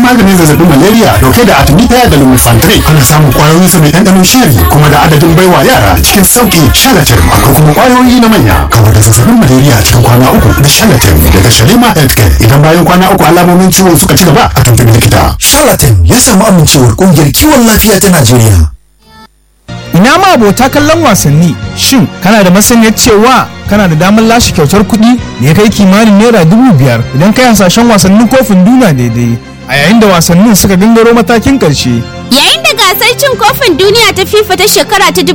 maganin zazzabin malaria dauke da artemisia da lumefantrine ana samun kwayoyin sa mai ɗanɗanon shiri kuma da adadin baiwa yara cikin sauki shalatin akwai kuma kwayoyi na manya kawar da zazzabin malaria cikin kwana uku da shalatin daga shalima healthcare idan bayan kwana uku alamomin ciwon suka ci gaba a tuntuɓi likita Charlatan ya samu amincewar ƙungiyar kiwon lafiya ta Najeriya. Ina ma abota kallon wasanni shin kana da masaniyar cewa kana da damar lashe kyautar kuɗi da ya kai kimanin naira dubu biyar idan kai hasashen wasannin kofin duniya daidai a yayin da wasannin suka gangaro matakin ƙarshe. Yayin da gasar cin kofin duniya ta FIFA ta shekara ta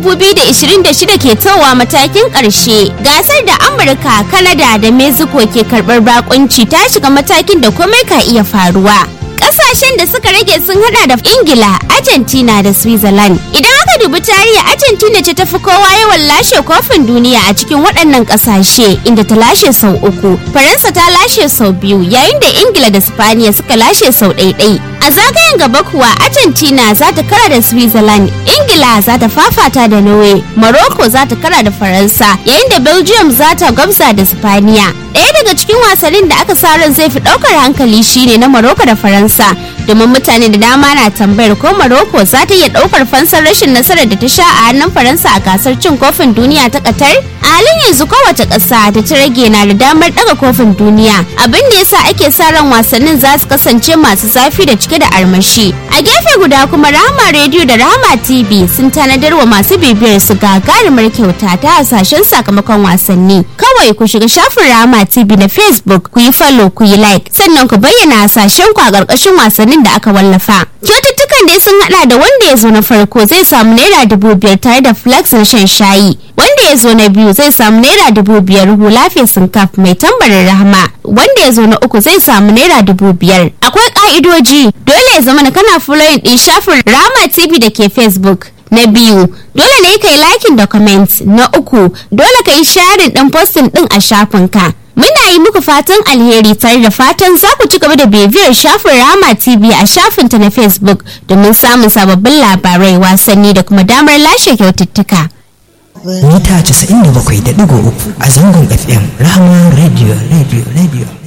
2026 ke towa matakin ƙarshe, gasar da Amurka, Kanada da Mexico ke karɓar bakunci ta shiga matakin da komai ka iya faruwa. Ƙasashen da suka rage sun hada da Ingila, Argentina da Switzerland. Idan aka dubi tarihi Argentina ce tafi kowa yawan lashe kofin duniya a cikin waɗannan ƙasashe inda ta lashe sau uku. Faransa ta lashe sau biyu yayin da Ingila da Spaniya suka lashe sau ɗaiɗai. A zagayen gaba kuwa Argentina za ta kara da Switzerland, Ingila za ta fafata da Norway, Morocco za ta kara da Faransa, yayin da Belgium za ta gwabza da Spaniya. Ɗaya daga cikin wasannin da aka sa ran zai fi ɗaukar hankali shine na Morocco da Faransa, domin mutane da dama na tambayar ko Morocco za ta iya ɗaukar fansar rashin nasarar da ta sha a hannun Faransa a gasar cin kofin duniya ta Qatar. A halin yanzu kowace ƙasa da ta rage na da damar ɗaga kofin duniya, abin da yasa ake sa ran wasannin za su kasance masu zafi da cike da armashi. A gefe guda kuma Rahama Radio da Rahama TV sun tanadar wa masu bibiyar su gagarumar kyauta ta hasashen sakamakon wasanni. Kawai ku shiga shafin Rahama TV na Facebook ku yi follow ku yi like sannan ku bayyana hasashen ku a ƙarƙashin wasannin da aka wallafa. Kyaututtukan dai sun hada da wanda ya zo na farko zai samu naira dubu biyar tare da flax na shan shayi. Wanda ya zo na biyu zai samu naira dubu biyar hula fesin kaf mai tambarin rahama. Wanda ya zo na uku zai samu naira dubu biyar. Akwai ka'idoji dole ya zama kana following din shafin Rahama TV da ke Facebook. Na biyu, dole ne ka yi liking da comment. Na uku, dole ka yi sharing din posting din a shafinka. Muna yi muku fatan alheri tare da fatan za ku ci gaba da bibiyar shafin Rama TV a shafinta na Facebook domin samun sababbin labarai wasanni da kuma damar lashe kyaututtuka. Mita 97.3 a zangon FM Rahama Radio Radio Radio.